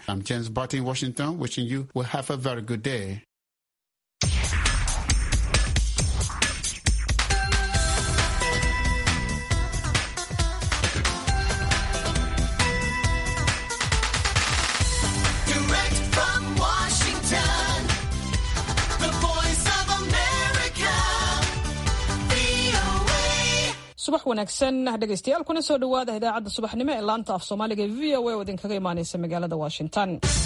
I'm James Barton in Washington, wishing you will have a very good day. Direct from Washington, the voice of America, VOA. subax wanaagsan dhegaystayaal kuna soo dhowaada idaacadda subaxnimo ee laanta af soomaaliga ee v o a oo idinkaga imaaneysa magaalada washington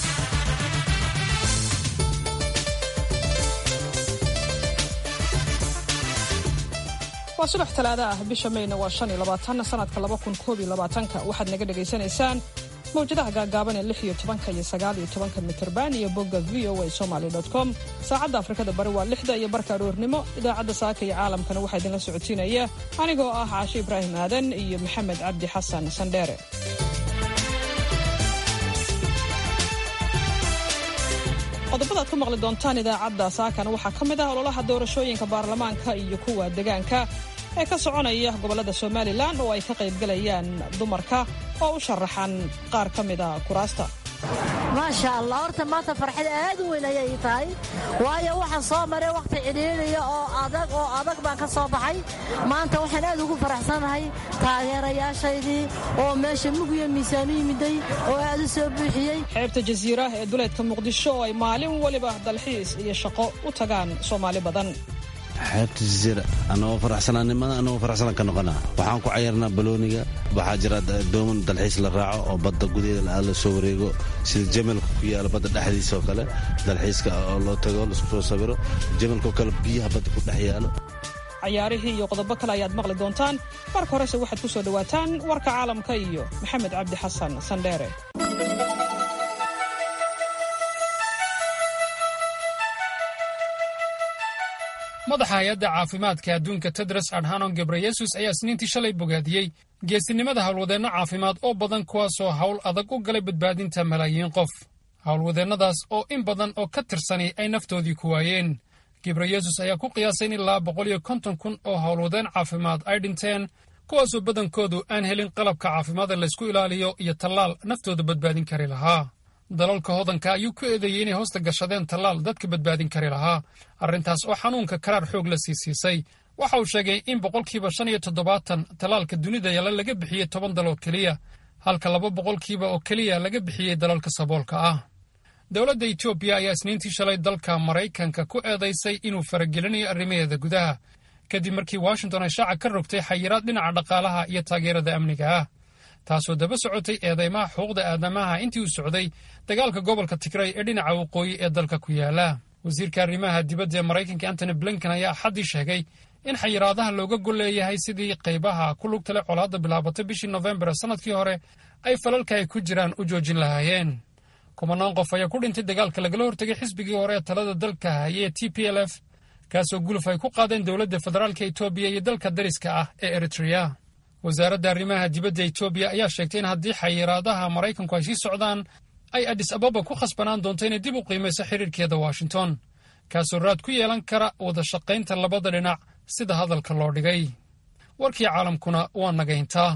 waa subax talaada ah bisha mayna waa shan iyo labaatan sanadka laba kun koob iyo labaatanka waxaad naga dhagaysanaysaan mawjadaha gaagaaban ee lix iyo tobanka iyo sagaal iyo tobanka mitirban iyo bogga v o a somaly com saacadda afrikada bari waa lixda iyo barka aroornimo idaacadda saaka iyo caalamkana waxaa idinla socotiinaya anigoo ah caashe ibraahim aadan iyo maxamed cabdi xasan sandheere qodobada aad ku maqli doontaan idaacadda saakana waxaa ka mid ah ololaha doorashooyinka baarlamaanka iyo kuwa degaanka ee ka soconaya gobollada somalilan oo ay ka qaybgalayaan dumarka oo u sharaxan qaar ka mida kuraasta maasha allah horta maanta farxad aad u weyn ayay ii tahay waayo waxaan soo maray wakhti cidhiidhiya oo adag oo adag baan ka soo baxay maanta waxaan aad ugu faraxsanahay taageerayaashaydii oo meesha mugiyo miisaan u yimiday oo aad u soo buuxiyey xeebta jasiira ee duleedka muqdisho oo ay maalin weliba dalxiis iyo shaqo u tagaan soomaali badan xeebta jasiira anagoo faraxsanaanimada anagoo faraxsanaan ka noqonaa waxaan ku cayarnaa balooniga waxaa jira dooman dalxiis la raaco oo badda gudaheeda aad la soo wareego sida jamalka ku yaala badda dhexdiisa oo kale dalxiiska oo loo tago laisku soo sawiro jamalka oo kale biyaha badda ku dhex yaalo cayaarihii iyo qodobo kale ayaad maqli doontaan marka horese waxaad ku soo dhowaataan warka caalamka iyo maxamed cabdi xasan sandheere madaxa hay-adda caafimaadka adduunka tedros adhanom gebreyesus ayaa isniintii shalay bogaadiyey geesinimada howlwadeenno caafimaad oo badan kuwaasoo hawl adag u galay badbaadinta malaayiin qof howlwadeennadaas oo in badan oo ka tirsani ay naftoodii ku waayeen gebreyesus ayaa ku qiyaasay in ilaa boqol iyo konton kun oo howlwadeen caafimaad ay dhinteen kuwaasoo badankoodu aan helin qalabka caafimaada laysku ilaaliyo iyo tallaal naftooda badbaadin kari lahaa dalalka hodanka ayuu ku eedeeyey inay hoosta gashadeen tallaal dadka badbaadin kari lahaa arrintaas oo xanuunka karaar xoog la sii siisay waxa uu sheegay in boqolkiiba shan iyo toddobaatan tallaalka dunida yala laga bixiyey toban dal oo keliya halka laba boqolkiiba oo keliya laga bixiyey dalalka saboolka ah dowladda etoobiya ayaa isniintii shalay dalka maraykanka ku eedaysay inuu faragelinayo arrimaheeda gudaha kadib markii washington ay shaaca ka rogtay xayiraad dhinaca dhaqaalaha iyo taageerada amniga ah taasoo daba socotay eedeymaha xuquuqda aadamaha intii uu socday dagaalka gobolka tigray ee dhinaca waqooyi ee dalka ku yaala wasiirka arrimaha dibadda ee maraykanka antony blinken ayaa axaddii sheegay in xayiraadaha looga gol leeyahay sidii qaybaha ku lugtale colaadda bilaabatay bishii nofembar sannadkii hore ay falalka ay ku jiraan u joojin lahaayeen kumanaan qof ayaa ku dhintay dagaalka lagala hortegay xisbigii hore ee talada dalka hayee t p l f kaasoo guluf ay ku qaadeen dowladda federaalka etoobiya iyo dalka dariska ah ee eritrea wasaaradda arrimaha dibadda etoobiya ayaa sheegtay in haddii xayiraadaha maraykanku ay sii socdaan ay adis ababa ku khasbanaan doonto inay dib u qiimayso xiriirkeeda washington kaasoo raad ku yeelan kara wada shaqaynta labada dhinac sida hadalka loo dhigay warkii caalamkuna waa nagayntaa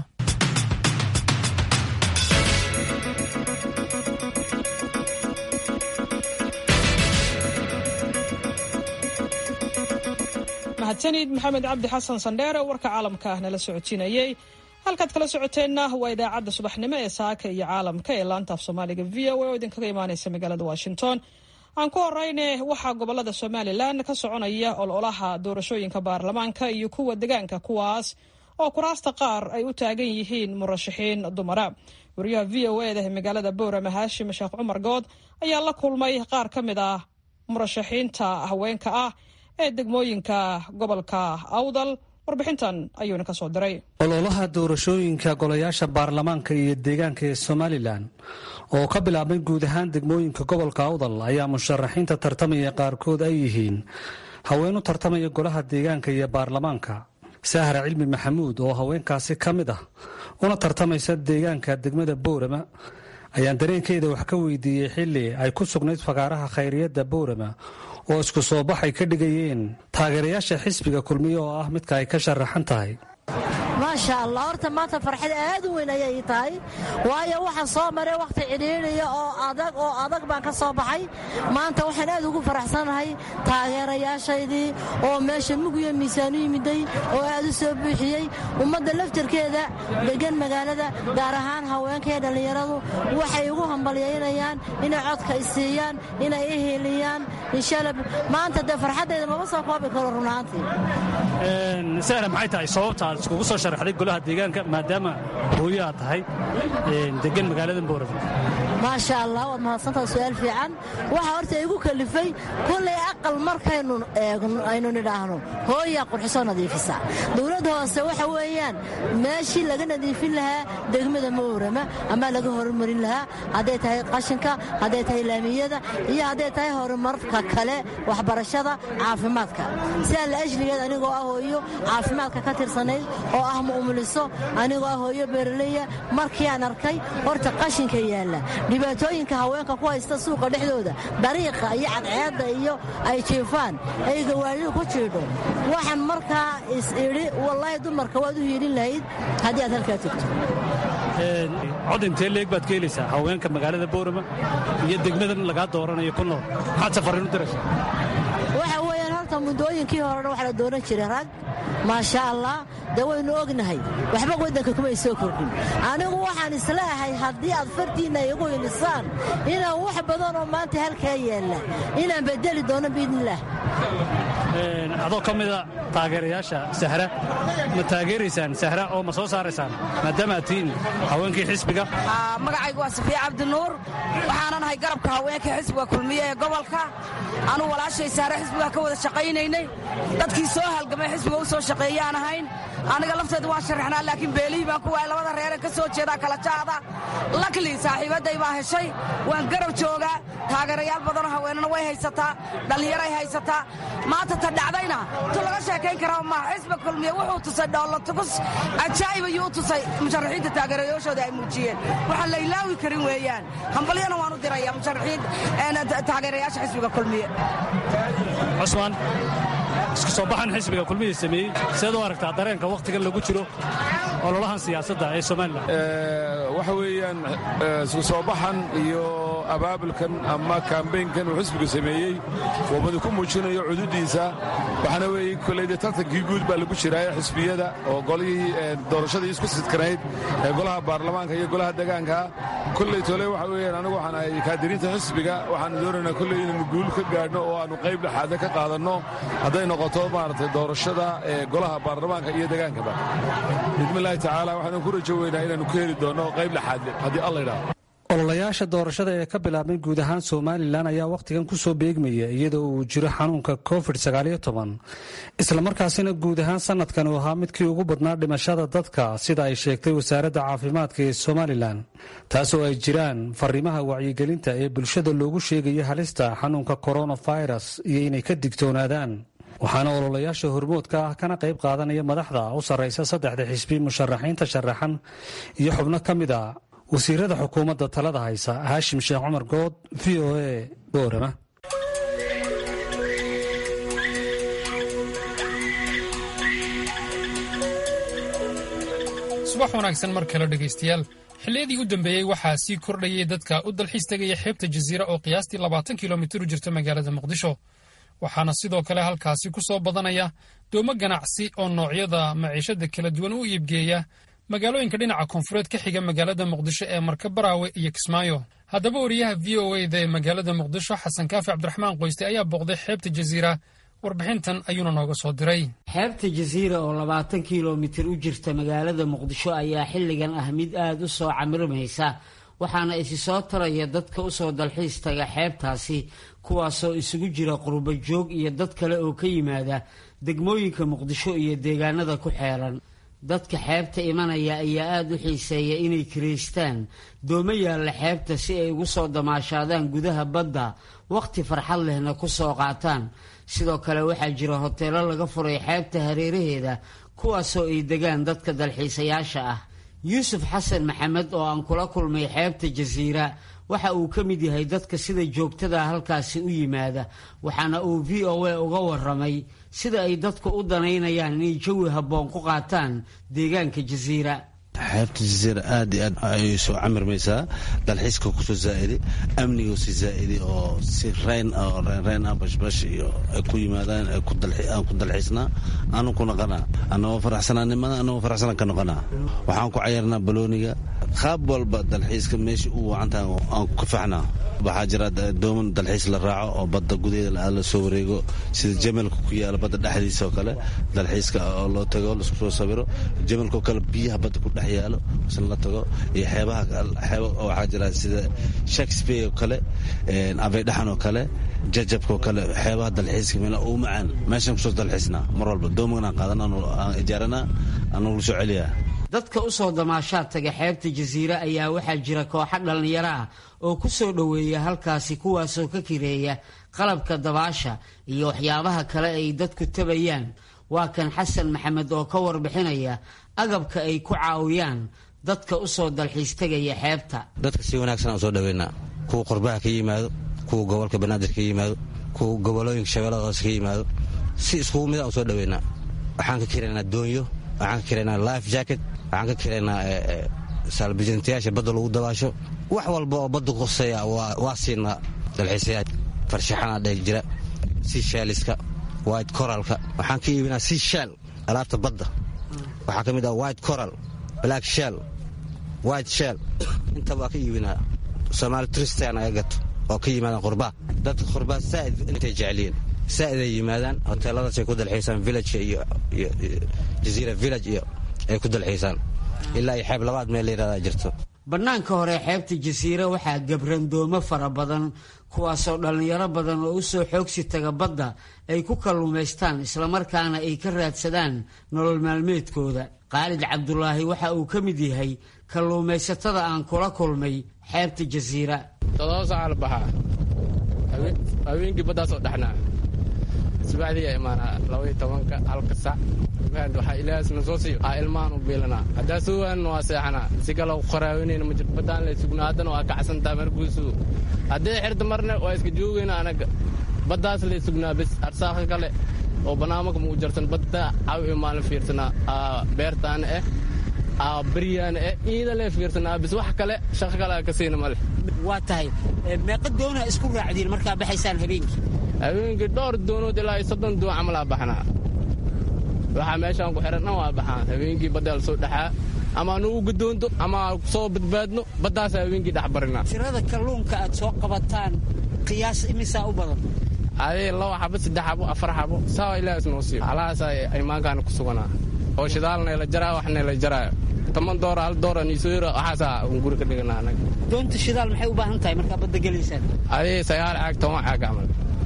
mahadsanid maxamed cabdi xasan sandheere warka caalamka ah nala socotiinayey halkaad kala socoteenna waa idaacadda subaxnimo ee saaka iyo caalamka ee laanta af soomaaliga v o a oo idinkaga imaaneysa magaalada washington aan ku horeyne waxaa gobolada somalilan ka soconaya ololaha doorashooyinka baarlamaanka iyo kuwa degaanka kuwaas oo kuraasta qaar ay u taagan yihiin murashaxiin dumara wariyaha v o eda ee magaalada boorama haashim sheekh cumar good ayaa la kulmay qaar ka mid ah murashaxiinta haweenka ah ee degmooyinka gobolka awdal warbixintan ayuuna ka soo diray ololaha doorashooyinka golayaasha baarlamaanka iyo deegaanka ee somalilan oo ka bilaabmay guud ahaan degmooyinka gobolka awdal ayaa musharaxiinta tartamaya qaarkood ay yihiin haween u tartamaya golaha deegaanka iyo baarlamaanka sahra cilmi maxamuud oo haweenkaasi ka mid ah una tartamaysa deegaanka degmada boorama ayaan dareenkeeda wax ka weydiiyey xilli ay ku sugnayd fagaaraha khayriyadda boorama oo isku soo bax ay ka dhigayeen taageerayaasha xisbiga kulmiye oo ah midka ay ka sharaxan tahay maasha allah horta maanta farxad aad u weyn ayay ii tahay waayo waxaan soo maray wakhti cidhiidhiya oo adag oo adag baan ka soo baxay maanta waxaan aad ugu faraxsanahay taageerayaashaydii oo meesha mugiyo miisaan u yimiday oo aad u soo buuxiyey ummadda laftarkeeda deggan magaalada gaar ahaan haweenka iyo dhallinyaradu waxay ugu hambalyaynayaan inay codka isiiyaan inay i hiiliyaan inshaalla maanta dee farxaddayda mama soo koobi karo runaantii sahra maxay tahay sababta aad iskugu soo sharaxday golaha deegaanka maadaama hooyo aad tahay degan magaalada boorama maasha allah waad mahadsantaha su-aal fiican waxaa horta igu kalifay kullay aqal markaynu eegno aynu nidhaahno hooyaa qurxisoo nadiifisa dowladda hoose waxa weeyaan meeshii laga nadiifin lahaa degmada moorama ama laga horumarin lahaa hadday tahay qashinka hadday tahay laamiyada iyo hadday tahay horumarka kale waxbarashada caafimaadka sidaa la ajligeed anigoo ah hooyo caafimaadka ka tirsanayd oo ah mu'muliso anigoo ah hooyo beeraleya markii aan arkay horta qashinka yaalla dhibaatooyinka haweenka ku haysta suuqa dhexdooda dariiqa iyo cadceedda iyo ay jiifaan ay gawaaridu ku jiidho waxaan markaa is idhi wallaahi dumarka waad u hiilin lahayd haddii aad halkaa tegto cod intee leeg baad ka helaysaa haweenka magaalada boorama iyo degmadan lagaa dooranayo ku nool maxaad safariin u diraysaa waxa weeyaan horta muddooyinkii horena waxa la dooran jiray rag maasha allah dee waynu ognahay waxba waddanka kumay soo kordhin anigu waxaan isleeahay haddii aad fartiinna igu hilisaan inaan wax badan oo maanta halkaa yaalla inaan bedeli doono biidnillaah adoo ka mida taageerayaasha sahra ma taageeraysaan sahra oo ma soo saaraysaan maadaama aad tihiin haweenkii xisbiga magacaygu waa safiya cabdinuur waxaanan ahay garabka haweenka xisbiga kulmiye ee gobolka anuu walaashay sahre xisbiga ka wada shaqaynaynay dadkii soo halgamay xisbiga u soo shaqeeyaan ahayn aniga lafteeda waan sharaxnaa laakiin beelihii baan ku waayay labada reeren ka soo jeedaa kala jaada lakli saaxiibadday baa heshay waan garab joogaa taageerayaal badanoo haweenana way haysataa dhallinyaray haysataa maanta ta dhacdayna tu laga sheekayn karaa ma xisbiga kulmiye wuxuu tusay dhoolotugus cajaa'ib ayuu u tusay musharaxiinta taageerayaashooda ay muujiyeen waxaan la ilaawi karin weeyaan hambalyana waan u diraya musharaxiin taageerayaasha xisbiga kulmiye cusmaan isku soo baxan xisbiga kulmihii sameeyey seed u aragtaa dareenka wakhtigan lagu jiro ololahan siyaasadda ee somalilan waxa weeyaan isku soo baxan iyo abaabulkan ama kambeynkan uu xisbigu sameeyey wabadi ku muujinayo cududiisa waxaana weeye koleyde tartankii guud baa lagu jiraaye xisbiyada oo golihii doorashadii isku sidkanayd ee golaha baarlamaanka iyo golaha degaanka kolley tole waxa weeyaan anigu waxaan ahay kaadiriinta xisbiga waxaanu doonaynaa kolley inaynu guul ka gaadhno oo aanu qayb dhexaada ka qaadanno hadday noqoto maaragtay doorashada ee golaha baarlamaanka iyo degaankaba bismillaahi tacaala waxaanu ku rajo weynaa inaanu ka heli doonno qayb dhexaadle haddii alla idhaahdo ololayaasha doorashada ee ka bilaabmay guud ahaan somalilan ayaa wakhtigan ku soo beegmaya iyadoo uu jiro xanuunka covid islamarkaasina guud ahaan sanadkan uu ahaa midkii ugu badnaa dhimashada dadka sida ay sheegtay wasaaradda caafimaadka ee somalilan taasoo ay jiraan fariimaha wacyigelinta ee bulshada loogu sheegaya halista xanuunka coronavirus iyo inay ka digtoonaadaan waxaana ololayaasha hormoodka ah kana qayb qaadanaya madaxda u sarraysa saddexda xisbi musharaxiinta sharaxan iyo xubno ka mid a wasiirada xukuumadda talada haysa haashim sheekh cumar good v o a boorama subax wanaagsan mar kale dhegaystayaal xilliyadii u dambeeyey waxaa sii kordhayay dadka u dalxiis tegaya xeebta jasiira oo qiyaastii labaatan kilomitir u jirta magaalada muqdisho waxaana sidoo kale halkaasi ku soo badanaya doomo ganacsi oo noocyada maciishada kala duwan u iibgeeya magaalooyinka dhinaca koonfureed ka xiga magaalada muqdisho ee marka baraawe iyo kismaayo haddaba wariyaha v o eda ee magaalada muqdisho xasan kaafi cabdiraxmaan qoyste ayaa booqday xeebta jasiira warbixintan ayuuna nooga soo diray xeebta jasiira oo labaatan kilomitir u jirta magaalada muqdisho ayaa xilligan ah mid aada u soo camirmaysa waxaana isi soo taraya dadka usoo dalxiis taga xeebtaasi kuwaasoo isugu jira qurbo joog iyo dad kale oo ka yimaada degmooyinka muqdisho iyo deegaanada ku xeeran dadka xeebta imanaya ayaa aada u xiiseeya inay kiraystaan doomo yaalla xeebta si ay ugu soo damaashaadaan gudaha badda wakhti farxad lehna ku soo qaataan sidoo kale waxaa jira hoteelo laga furay xeebta hareeraheeda kuwaasoo ay degaan dadka dalxiisayaasha ah yuusuf xasan maxamed oo aan kula kulmay xeebta jasiira waxa uu ka mid yahay dadka sida joogtada halkaasi u yimaada waxaana uu v o a uga waramay sida ay dadku u danaynayaan inay jawi habboon ku qaataan deegaanka jasiira xeebta jasiira aad iyo aad ayay soo camirmaysaa dalxiiska kusoo zaa'iday amniga si zaa'iday oo si reyn oo reyn ah bashbash iyo ay ku yimaadaan aan ku dalxiisnaa aanu ku noqonaa annagoo faraxsanaanimada annagoo faraxsanaan ka noqonaa waxaan ku cayarnaa balooniga qaab walba dalxiiska meesha u wacantaha aan ku faxnaa waxaa jira dooman dalxiis la raaco oo badda gudaheeda la soo wareego sida jamalka ku yaala badda dhexdiisa oo kale dalxiiska oo loo tago laisku soo sawiro jamalkaoo kale biyaha badda ku dhex yaalo isna la tago iyo xeebaha xeeba waxaa jira sida shakespeare oo kale aveydhaxan oo kale jajabka oo kale xeebaha dalxiiska meel uu macaan meeshaan kusoo dalxiisnaa mar walba doomanaan qaadan aan ijaaranaa aanu la soo celiyaa dadka u soo damaashaad taga xeebta jasiire ayaa waxaa jira kooxo dhallinyaro ah oo ku soo dhoweeya halkaasi kuwaasoo ka kireeya qalabka dabaasha iyo waxyaabaha kale ay dadku tabayaan waa kan xasan maxamed oo ka warbixinaya agabka ay ku caawiyaan dadka u soo dalxiis tegaya xeebta dadka si wanaagsan aan soo dhaweynaa kuwa qurbaha ka yimaado kuwa gobolka banaadir ka yimaado kuwa gobolooyinka shabeellada hoose ka yimaado si iskugu mid aan soo dhaweynaa waxaan ka kiraynaa doonyo waxaan ka kiraynaa life jacket waxaan ka kiraynaa saalbijintayaasha badda lagu dabaasho wax walba oo badda kuseeya waa siinaa dalxiisayaa farshaxanaa dheh jira seashelska white coralka waxaan ka iibinaa seashell alaabta badda waxaa ka mid ah white coral black shell white shell intaba waa ka iibinaa soomaali tristan aga gato oo ka yimaadaan qurbaa dadka qurbaa saa'id intay jeceliyiin saa'id ay yimaadaan hoteeladaasay ku dalxiisaan village iyo jaziira village iyo ay ku dalxiisaan ilaa iyo xeeb labaad meel la yidhahdaa jirto bannaanka hore xeebta jasiire waxaa gabrandoomo fara badan kuwaasoo dhallinyaro badan oo u soo xoogsi taga badda ay ku kalluumaystaan islamarkaana ay ka raadsadaan nolol maalmeedkooda khaalid cabdulaahi waxa uu ka mid yahay kalluumaysatada aan kula kulmay xeebta jasiira todoba saaca la baxaa haweenkii baddaasoo dhexnaa subaxdii yaa imaanaa labaiyo tobanka halka sac waxaa ilaahasna soo siiyo aa ilmahan u biilanaa haddaa soo waanina waa seexanaa si kale qaraaweynayna ma jirto baddaan lay sugnaa haddana waa kacsantaa markuusu haddii xirta marna waa iska joogayna anaga baddaas lay sugnaa bis arsaaka kale oo banaamaka muu jarsan badda caw iyo maalin fiirsanaa aa beertaana eh aa beryaana eh iida lee fiirsanaa bis wax kale shaqo kale aa ka siina ma leh waa tahay meeqa doona isku raacdiin markaa baxaysaan habeenkii habeenkii dhowr doonood ilaa iyo soddon doon camalaa baxnaa waxaa meeshaan ku xihan dhan waa baxaan habeenkii badda la soo dhexaa ama anugu gadoonto ama soo badbaadno baddaasa habeenkii dhex barinaa tirada kalluunka aad soo qabataan qiyaas imisaa u badan adee laba xabo saddex xabo afar xabo saa ilaahis noo siiyo halahaasaa imaankaana ku suganaa oo shidaalna la jaraa waxna la jaraayo toban doora hal doora niisoyra waxaasaa un guri ka dhiganaa anaga doonta shidaal maxay u baahan tahay markaa badda gelaysaan adee sagaal caag toban caag camal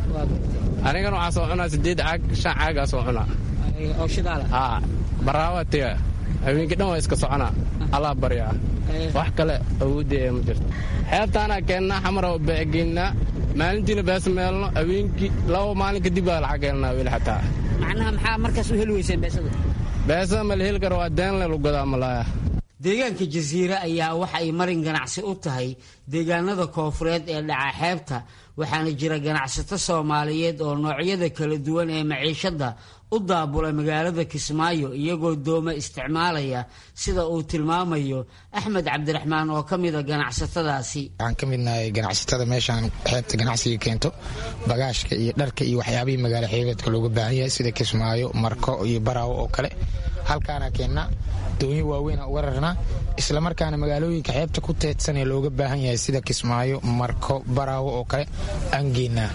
anigana waxaa soo cunaa siddeed caag shan caagaa soo cunaa oo shidaala haa baraawaa tega habeenkii dhan waa iska soconaa allaa baryaa wax kale awooddeeya ma jirto xeebtaanaa keennaa xamara beecegeynaa maalintiina bees meelno habeenkii laba maalin kadib baa lacag helnaa weli xataa macnaha maxaa markaas u heli weyseen beesada beesada ma la heli karo waa deenle lagu gadaa malaaya deegaanka jasiire ayaa waxa ay marin ganacsi u tahay deegaanada koofureed ee dhaca xeebta waxaana jira ganacsato soomaaliyeed oo noocyada kala duwan ee maciishadda u daabula magaalada kismaayo iyagoo dooma isticmaalaya sida uu tilmaamayo axmed cabdiraxmaan oo ka mida ganacsatadaasi waxaan ka midnahay ganacsatada meeshaan xeebta ganacsiga keento bagaashka iyo dharka iyo waxyaabihii magaalo xeebeedka looga baahan yahay sida kismaayo marko iyo baraawo oo kale halkaana keennaa doonyo waaweynaa uga rarnaa islamarkaana magaalooyinka xeebta ku teedsan ee looga baahan yahay sida kismaayo marko baraawo oo kale aan geennaa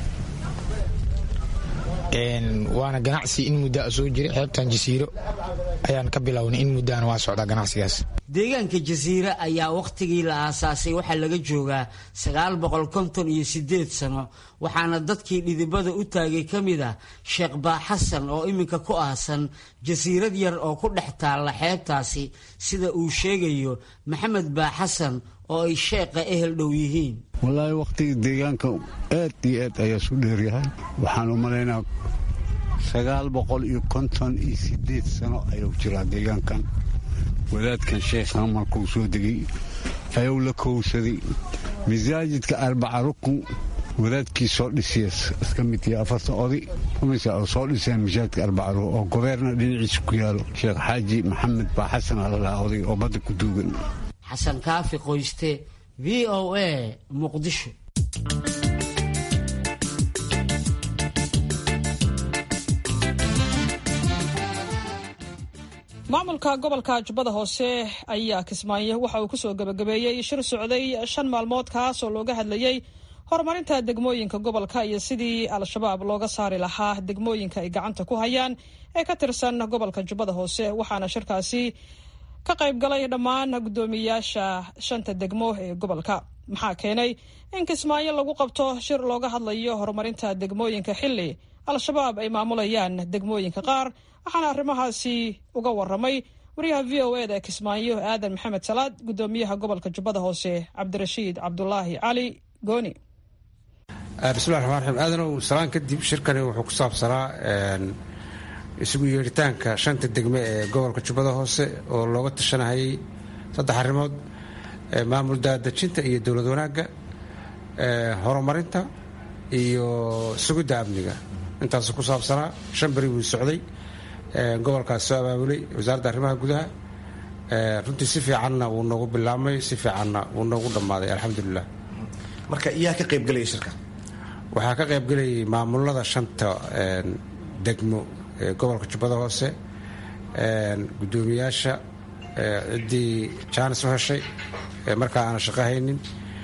waana ganacsi in muddaa soo jira xeebtan jasiiro ayaan ka bilownay in muddaana waa socdaa ganacsigaas deegaanka jasiire ayaa wakhtigii la aasaasay waxaa laga joogaa sagaal boqol konton iyo sideed sano waxaana dadkii dhidibada u taagay ka mid ah sheekh baaxasan oo iminka ku aasan jasiirad yar oo ku dhex taalla xeebtaasi sida uu sheegayo maxamed baaxasan oo ay sheeqa ehel dhow yihiin wallaahi wakhtiga deegaanka aad iyo aad ayaa su dheeryahay waxaan u malaynaa sagaal boqol iyo konton iyo sideed sano ayuu jiraa deegaankan wadaadkan sheekhan markuu soo degay ayuu la kowsaday masaajidka arbaca rukun wadaadkii soo dhisiya iska mid yahay afartan oday umisa oo soo dhiseen masaajidka arbaca rukun oo gobeerna dhinaciisa ku yaalo sheekh xaaji maxamed baa xasan alalaha oday oo badda ku duugan xasan kaafi qoyste v o a muqdisho maamulka gobolka jubbada hoose ayaa kismaayo waxa uu kusoo gebagabeeyey shir socday shan maalmood kaas oo looga hadlayey horumarinta degmooyinka gobolka iyo sidii al-shabaab looga saari lahaa degmooyinka ay gacanta ku hayaan ee ka tirsan gobolka jubbada hoose waxaana shirkaasi ka qayb galay dhammaan guddoomiyayaasha shanta degmo ee gobolka maxaa keenay in kismaayo lagu qabto shir looga hadlayo horumarinta degmooyinka xilli al-shabaab ay maamulayaan degmooyinka qaar waxaana arrimahaasi uga waramay wariyaha v o eda ee kismaayo aadan maxamed salaad guddoomiyaha gobolka jubbada hoose cabdirashiid cabdulaahi cali gooni bismillahi raxmaan raxiim aadanow salaan kadib shirkani wuxuu ku saabsanaa isugu yeedhitaanka shanta degme ee gobolka jubbada hoose oo looga tashanahayay saddex arrimood maamul daadejinta iyo dowlad wanaagga horumarinta iyo sugidda amniga intaasu ku saabsanaa shan beri buu socday gobolkaas soo abaabulay wasaaradda arrimaha gudaha runtii si fiicanna wuu noogu bilaabmay si fiicanna wuu noogu dhammaaday alxamdulilah marka yaa ka qaybgelaya shirka waxaa ka qaybgelayay maamulada shanta degmo ee gobolka jubbada hoose guddoomiyaasha ciddii jaanis u heshay markaa aana shaqo haynin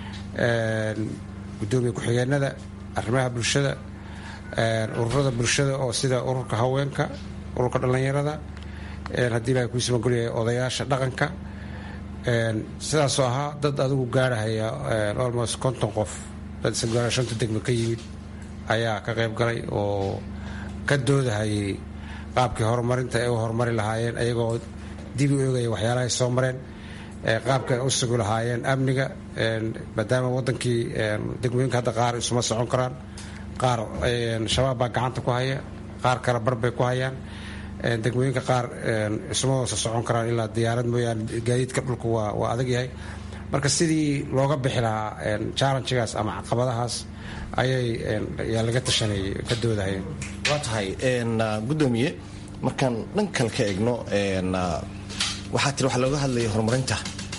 guddoomiye ku-xigeenada arrimaha bulshada ururada bulshada oo sida ururka haweenka ururka dhallinyarada haddii ilahay kuu samagolyahay odayaasha dhaqanka sidaasoo ahaa dad adigu gaarhaya almost konton qof dad isagaara shanta degmo ka yimid ayaa ka qayb galay oo ka doodahayay qaabkii horumarinta ay u horumari lahaayeen ayagoo dib u eegaya waxyaalahay soo mareen qaabka ay u sugi lahaayeen amniga maadaama wadankii degmooyinka hadda qaar isuma socon karaan qaar shabaab baa gacanta ku haya qaar kale bar bay ku hayaan degmooyinka qaar isuma wasa socon karaan ilaa diyaarad mooyaane gaadiidka dhulka waa adag yahay marka sidii looga bixi lahaa challengegaas ama caqabadahaas ayay yaa laga tashanayay ka doodahayeen waa tahay guddoomiye markaan dhan kale ka egno waxaa tiri waxaa looga hadlayay horumarinta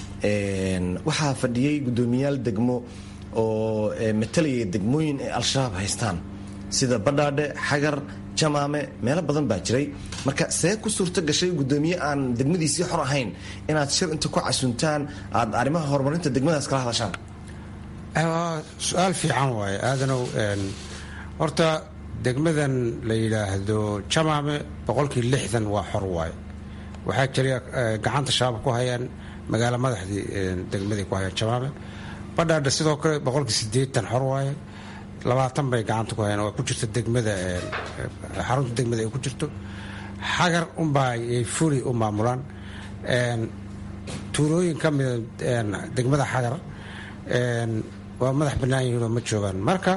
waxaa fadhiyey guddoomiyaal degmo oo matalayay degmooyin ay al-shabaab haystaan sida badhaadhe xagar jamaame meelo badan baa jiray marka see ku suurto gashay guddoomiye aan degmadiisii xor ahayn inaad shir inta ku casuntaan aad arrimaha horumarinta degmadaas kala hadashaan su-aal fiican waaye aadanow horta degmadan la yidhaahdo jamaame boqolkii lixdan waa xor waaye waxaa jira gacanta shabaab ku hayaan magaalo madaxdii degmadii ku hayaan jamaame badhaadha sidoo kale boqolkii sideetan xor waaye labaatan bay gacanta ku hayaan oo ku jirta degmada xarunta degmada ay ku jirto xagar unbaa ay fuli u maamulaan tuulooyin ka mida degmada xagar waa madax bannaan yihiinoo ma joogaan marka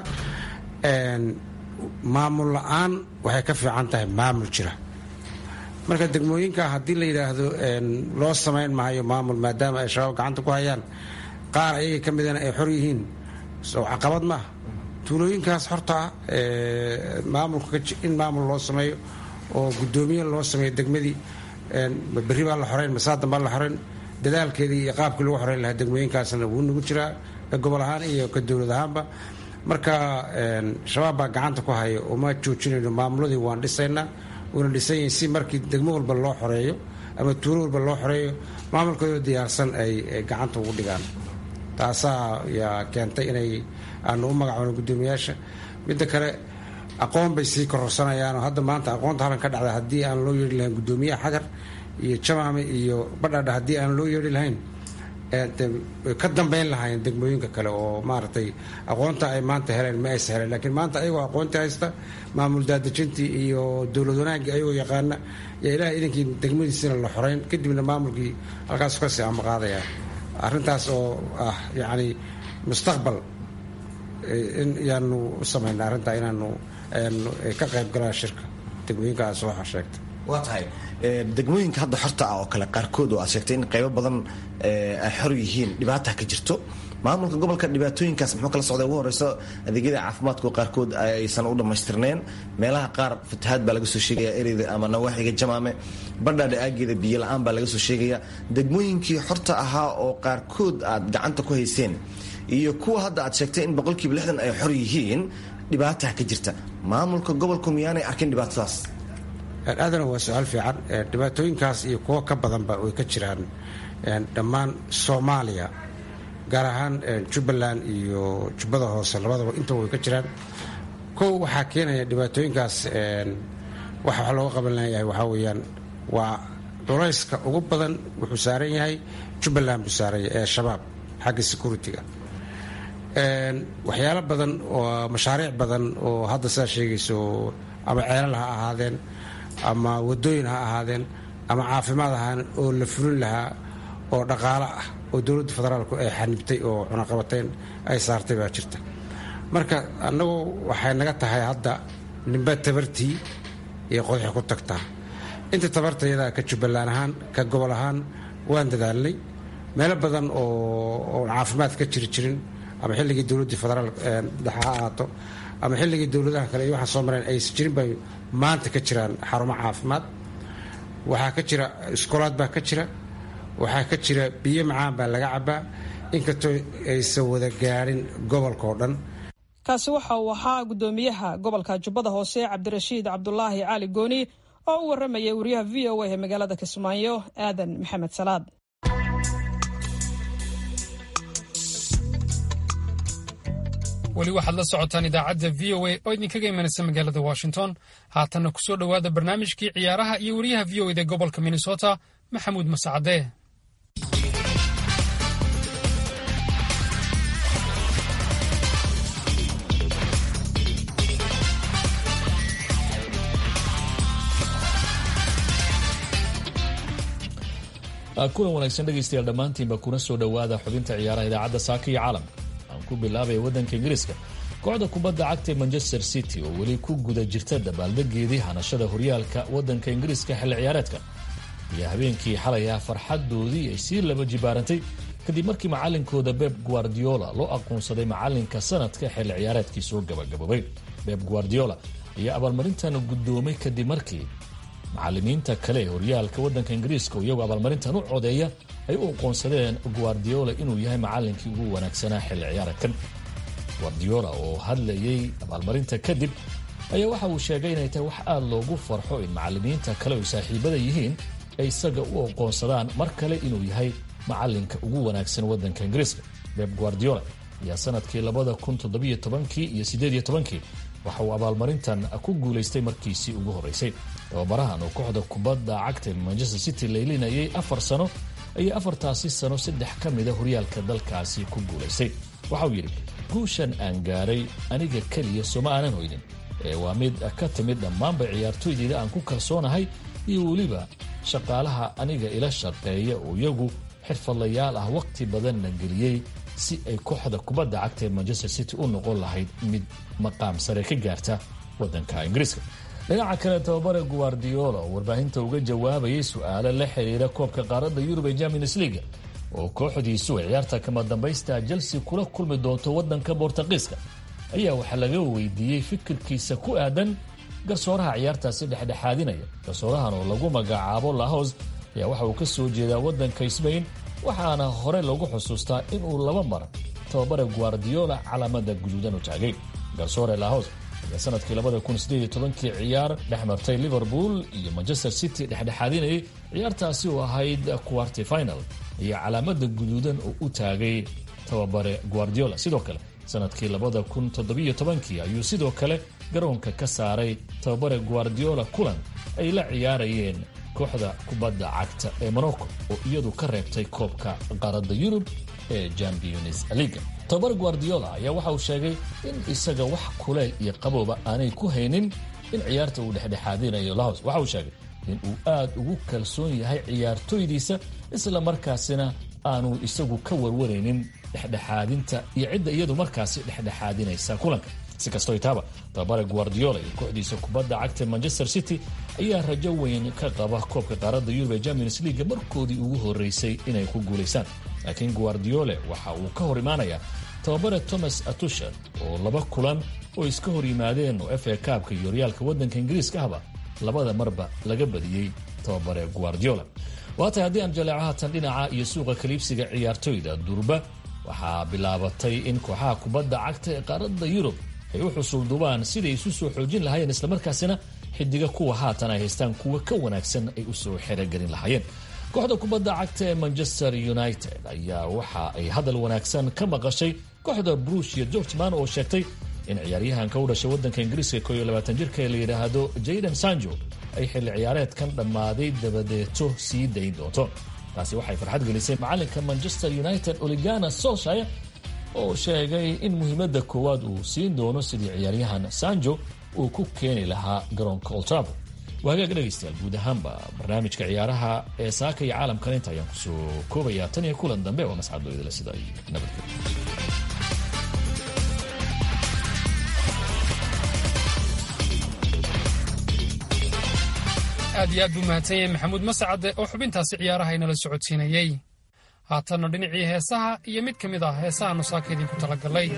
maamul la-aan waxay ka fiican tahay maamul jira marka degmooyinka haddii la yidhaahdo loo samayn maayo maamul maadaama ay shabaab gacanta ku hayaan qaar ayaga ka midana ay xor yihiin soo caqabad maaha tuulooyinkaas horta ah maamulka in maamul loo sameeyo oo guddoomiye loo sameeyo degmadii berri baa la xoreyn masaadan baa la xoreyn dadaalkeedii iyo qaabkii lagu xoreyn lahaa degmooyinkaasna wuu nagu jiraa ka gobol ahaan iyo ka dowlad ahaanba marka shabaab baa gacanta ku haya uma joojinayno maamuladii waan dhisaynaa wuuna dhisan yihin si markii degmo walba loo xoreeyo ama tuulo walba loo xoreeyo maamulkoodoo diyaarsan ay gacanta ugu dhigaan taasaa yaa keentay inay aanu u magacoono guddoomiyaasha midda kale aqoon bay sii kororsanayaanoo hadda maanta aqoonta halan ka dhacda haddii aan loo yeedhi lahayn guddoomiyaha xagar iyo jamaame iyo badhadha haddii aan loo yeedhi lahayn ka dambayn lahaayeen degmooyinka kale oo maaragtay aqoonta ay maanta heleen ma aysa heleen laakiin maanta ayagoo aqoontii haysta maamul daadejintii iyo dowlad wanaaggii ayagoo yaqaana yaa ilaah idankii degmadiisina la xoreyn kadibna maamulkii halkaas kasii amaqaadaya arrintaas oo ah yacni mustaqbal yaanu u samayna arrintaa inaanu ka qayb galaan shirka degmooyinkaas waxaa sheegtay waa tahay degmooyinka hadda xorta ah oo kale qaarkood oo aad sheegtay in qaybo badan ay xor yihiin dhibaata ka jirto maamulka gobolka dhibaatooyinkaas muxuu kala socday ugu horeyso adeegyada caafimaadku qaarkood aysan u dhammaystirneen meelaha qaar fatahaad baa laga soo sheegaya ereyda ama nawaaxiga jamaame badhaadha aageeda biyo la-aan baa laga soo sheegaya degmooyinkii xorta ahaa oo qaarkood aad gacanta ku hayseen iyo kuwa hadda aad sheegtay in boqolkiiba lixdan ay xor yihiin dhibaataha ka jirta maamulka gobolku miyaanay arkin dhibaatadaas aadana waa su-aal fiican dhibaatooyinkaas iyo kuwo ka badanba way ka jiraan dhammaan soomaaliya gaar ahaan jubbaland iyo jubbada hoose labadaba intaba way ka jiraan kow waxaa keenaya dhibaatooyinkaas waxa wax looga qaban leeyahay waxaa weeyaan waa culayska ugu badan wuxuu saaran yahay jubbaland buu saaran yahay ee shabaab xagga security-ga waxyaalo badan oo mashaariic badan oo hadda sidaa sheegayso ama ceelal ha ahaadeen ama wadooyin ha ahaadeen ama caafimaad ahaan oo la fulin lahaa oo dhaqaalo ah oo dowladda federaalku ay xanibtay oo cunaqabateyn ay saartay baa jirta marka annagu waxay naga tahay hadda nimba tabartii iyo qodaxi ku tagtaa inta tabartayada ka jubbaland ahaan ka gobol ahaan waan dadaalnay meelo badan oo caafimaad ka jiri jirin ama xilligii dowladdii federaal dhexe ha ahaato ama xilligii dowladaha kale iyo waxaan soo mareen aysan jirin bay maanta ka jiraan xarumo caafimaad waxaa ka jira iskoolaad baa ka jira waxaa ka jira biyo macaan baa laga cabaa inkastoo aysan wada gaadhin gobolka oo dhan kaasi waxa uu ahaa guddoomiyaha gobolka jubbada hoose cabdirashiid cabdulaahi cali gooni oo u waramayay wariyaha v o a ee magaalada kismaayo aadan maxamed salaad weli waxaad la socotaan idaacadda v o a oo idinkaga imanaysa magaalada washington haatanna ku soo dhowaada barnaamijkii ciyaaraha iyo wariyaha v o eda gobolka minnesota maxamuud masacadee kulan wanaagsan dhegaystayaal dhammaantiinba kuna soo dhowaada xubinta ciyaaraha idaacadda saaka iyo caalamka aan ku bilaabaya waddanka ingiriiska kooxda kubadda cagta ee manchester city oo weli ku guda jirta dabaaldegeedii hanashada horyaalka waddanka ingiriiska xilli ciyaareedka iyo habeenkii xalay ah farxadoodii ay sii laba jibaarantay kadib markii macalinkooda beb guardiola loo aqoonsaday macalinka sanadka xilli ciyaareedkii soo gabagaboobay beb guardiola ayaa abaalmarintan guddoomay kadib markii macalimiinta kale ee horyaalka waddanka ingiriiska oo iyagoo abaalmarintan u codeeya ay u aqoonsadeen guardiola inuu yahay macalinkii ugu wanaagsanaa xilli ciyaareedkan guardiola oo hadlayay abaalmarinta kadib ayaa waxa uu sheegay inay tahay wax aada loogu farxo in macalimiinta kale oo saaxiibada yihiin ay isaga u aqoonsadaan mar kale inuu yahay macalinka ugu wanaagsan waddanka ingiriiska beb guardiola ayaa sanadkii labada kun toddobiyo tobankii iyo siddeediyo tobankii waxa uu abaalmarintan ku guulaystay markiisii ugu horreysay tababarahan oo kooxda kubadda cagta manchester city laylinayay afar sano ayaa afartaasi sano saddex ka mida horyaalka dalkaasi ku guulaystay waxauu yidhi guushan aan gaaray aniga keliya sooma aanan hoynin ee waa mid ka timid dhammaanba ciyaartooydeyda aan ku kalsoonahay iyo weliba shaqaalaha aniga ila shaqeeya oo iyagu xirfadlayaal ah wakhti badanna geliyey si ay kooxda kubadda cagta ee manchester city u noqon lahayd mid maqaam sare ka gaarta waddanka ingiriiska dhinaca kale tababare guardiola oo warbaahinta uga jawaabayay su-aalo la xiriira koobka qaaradda yurub ee champions leaga oo kooxdiisu ay ciyaarta kama dambaysta chelsea kula kulmi doonto waddanka bortuqiiska ayaa waxaa laga weydiiyey fikirkiisa ku aadan garsooraha ciyaartaasi dhexdhexaadinaya garsoorahan oo lagu magacaabo lahos ayaa waxa uu ka soo jeedaa waddanka sbain waxaana hore lagu xusuustaa inuu laba mar tababare guardiola calaamada guduudan u taagay garsoore lahos ayaa sanadkii labada kun sideed iyo tobankii ciyaar dhex martay liverpool iyo manchester city dhexdhexaadinayay ciyaartaasi oo ahayd quarty final ayaa calaamada guduudan oo u taagay tababare guardiola sidoo kale sanadkii labada kun toddobiyo tobankii ayuu sidoo kale garoonka ka saaray tababare guardiola kulan ay la ciyaarayeen kooxda kubadda cagta ee morocco oo iyadu ka reebtay koobka qaaradda yurub ee champions leaga tababare guardiola ayaa waxa uu sheegay in isaga wax kuleyl iyo qabowba aanay ku haynin in ciyaarta uu dhexdhexaadinayo lahos waxa uu sheegay in uu aad ugu kalsoon yahay ciyaartooydiisa isla markaasina aanu isagu ka warwaraynin dhexdhexaadinta iyo cidda iyadu markaasi dhexdhexaadinaysa kulanka si kastoo itaaba tababare guardiola iyo kooxdiisa kubadda cagta manchester city ayaa rajo weyn ka qaba koobka qaaradda yurub ee champions leaga markoodii ugu horeysay inay ku guulaysaan laakiin guardiole waxa uu ka hor imaanayaa tababare thomas atushel oo laba kulan oo iska hor yimaadeen oo f a kaabka iyo horyaalka waddanka ingiriiska ahba labada marba laga badiyey tababare guardiola waatay haddii aan jaleeco haatan dhinaca iyo suuqa kaliibsiga ciyaartoyda durba waxaa bilaabatay in kooxaha kubadda cagta ee qaaradda yurub ay u xusuulduubaan siday isu soo xoojin lahaayeen islamarkaasina xidiga kuwa haatan ay haystaan kuwa ka wanaagsan ay usoo xerogelin lahaayeen kooxda kubadda cagta ee manchester united ayaa waxa ay hadal wanaagsan ka maqashay kooxda brusia georgeman oo sheegtay in ciyaaryahanka u dhashay waddanka ingiriiska ko iyo labaatan jirka ee la yidhaahdo jayden sanjo ay xilli ciyaareedkan dhammaaday dabadeeto sii dayn doonto taasi waxay farxad gelisay macalinka manchester united oligana solshire oo sheegay in muhiimadda koowaad uu siin doono sidii ciyaaryahan sanjo uu ku keeni lahaa garoonka oltrabo waa hagaag dhegaystayaal guud ahaanba barnaamijka ciyaaraha ee saaka iyo caalamkan inta ayaan kusoo koobayaa tan iyo kulan dambe oo mascadooydale sida ay nabadgelyo aad iyo aad buu mahadsan yahay maxamuud mascade oo xubintaasi ciyaaraha inala socodsiinayey haatanna dhinacii heesaha iyo mid ka mid ah heesaha nusaaka idinku talagalay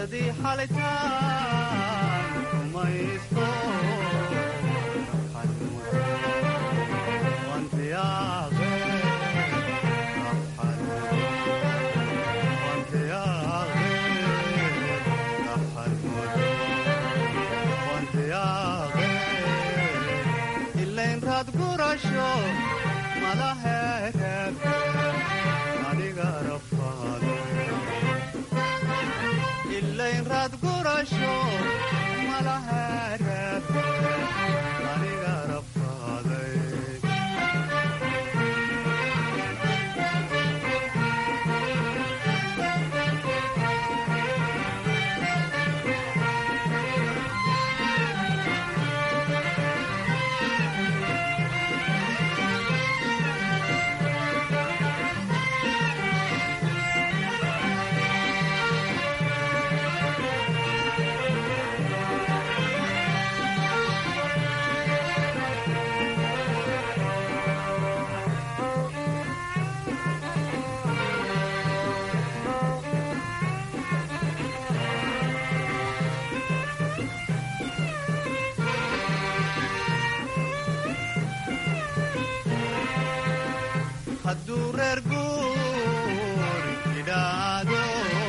hadduu reer guur idhaado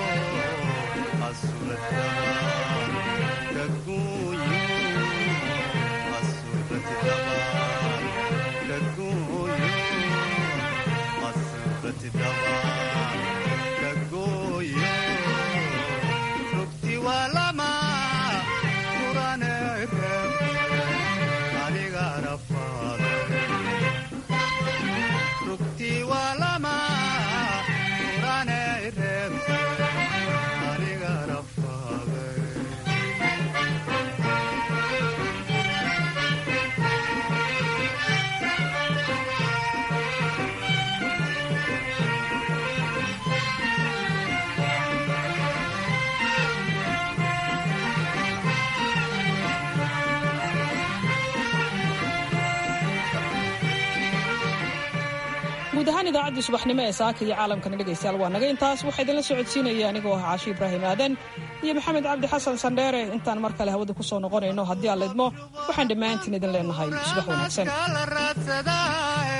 asurata kaguuyo asuratidaba kaguuyo asuratidaba kaguuyo rugti waa lama kurane aniga rafaada rugti waa lama kurane reebte aniga rafaade guud ahaan idaacaddii subaxnimo ee saaka iyo caalamkana dhegaystayaal waa naga intaas waxaa idinla socodsiinaya anigoo ah caashi ibraahim aadan iyo maxamed cabdi xasan sandheere intaan mar kale hawada ku soo noqonayno haddii aan laydmo waxaan dhammaantiin idin leenahay subax wanaagsan kala raadsadaae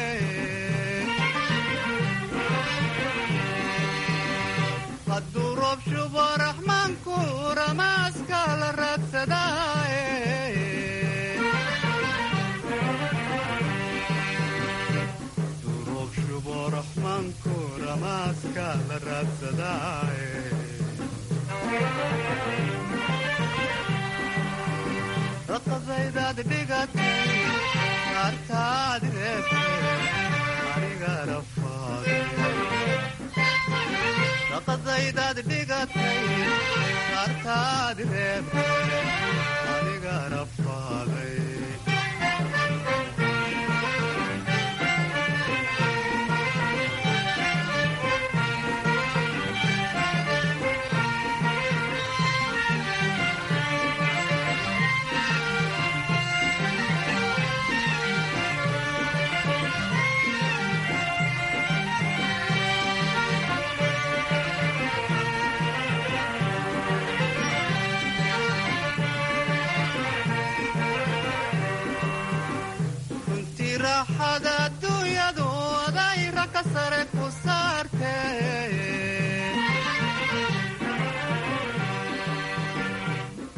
hadduu roob shubo raxmaanku ramaaska la raadsadaae hadduu roob shubo raxmaanku ramaaska la raadsadaae raqadaydaad dhigatay kaartaad reebtay aniga rafaaday raqadaydaad dhigatay kaartaad reebtay aniga rafaaday sare ku